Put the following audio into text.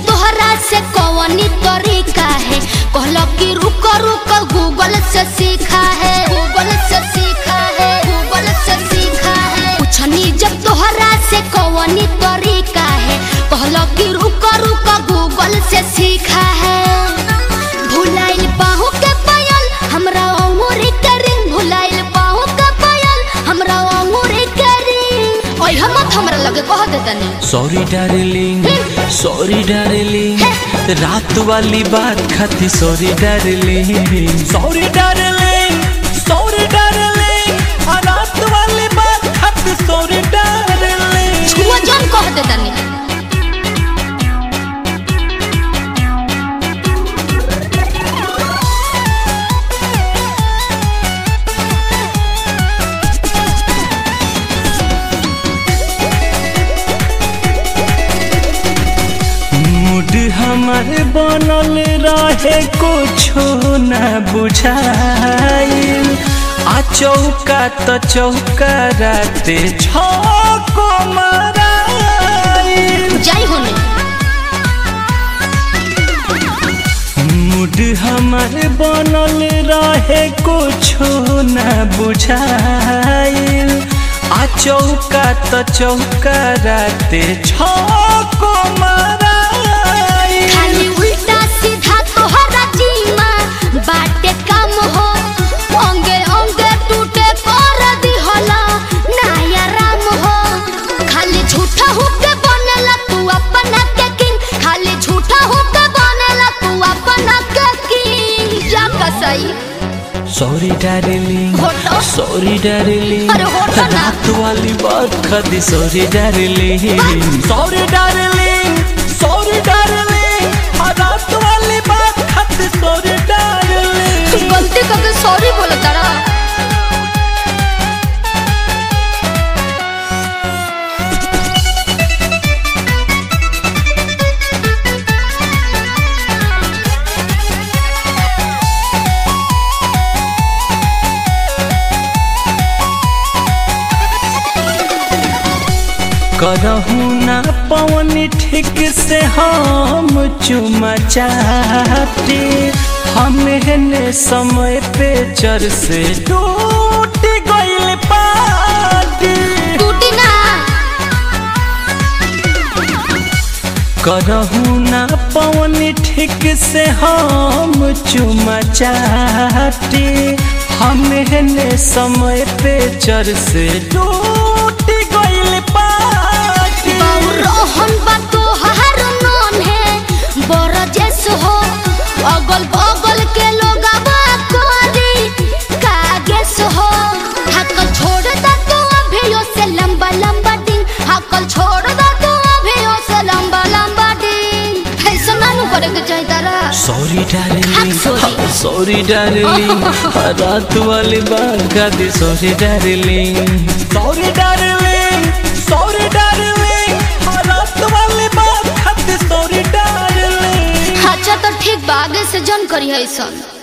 तोहरा से कौनी तरीका है कहलो कि रुक रुक गूगल से सीखा है गूगल से सीखा है गूगल से सीखा है पूछनी जब तोहरा से कौनी तरीका है कहलो कि रुक रुक गूगल से सीखा है भुलाइल बाहू के पायल हमरा अंगूरी के रिंग भुलाइल बाहू के पायल हमरा अंगूरी के रिंग ओए हम हमरा लगे कह देतनी सॉरी डार्लिंग सॉरी डार्लिंग रात वाली बात खाती sorry darling sorry darling sorry darling रात वाली बात खाती सॉरी डार्लिंग छुआ जान कह देतनी मूड हमार बनल रहे कुछो न बुझाइल आ चौका त चौका राते छको मराइल जाई होने मूड हमार बनल रहे कुछो न बुझाइल आ चौका त चौका राते छको मराइल खाली उल्टा सीधा तोहरा जीमा बाटे काम हो अंगे अंगे टूटे कर दिहला नया राम हो खाली झूठा होके बनेला तू अपना के किंग खाली झूठा होके बनेला तू अपना के किंग जा कसई सॉरी डार्लिंग होटो। सॉरी डार्लिंग अरे होटो ना। रात वाली बात खाती sorry darling sorry darling sorry darling रात वाली बात खाती सॉरी डार्लिंग गलती करके सॉरी बोला तारा करहू ना पवन ठीक से हम चुमा चाहते हमें समय पे चर से टूट गइल पाटी टूटी ना करहू ना पवन ठीक से हम चुमा चाहते हमें समय पे चर से टूट गइल पाटी रोहन बा तोहार नौन है बड़ जैस हो अगल बगल के लोग करी कागेस हो हकल छोड़ दा तू अभियो से लंबा लंबा दिन हकल छोड़ दा तू अभियो से लंबा लंबा दिन ऐसा नानू करे के चाहिए तारा सॉरी डार्लिंग हाँ, sorry. सॉरी डार्लिंग रात वाली बात का दी sorry darling sorry darling sorry darling रात वाली बात का दी सॉरी डार्लिंग अच्छा तो ठीक बा आगे से जन करी है ऐसा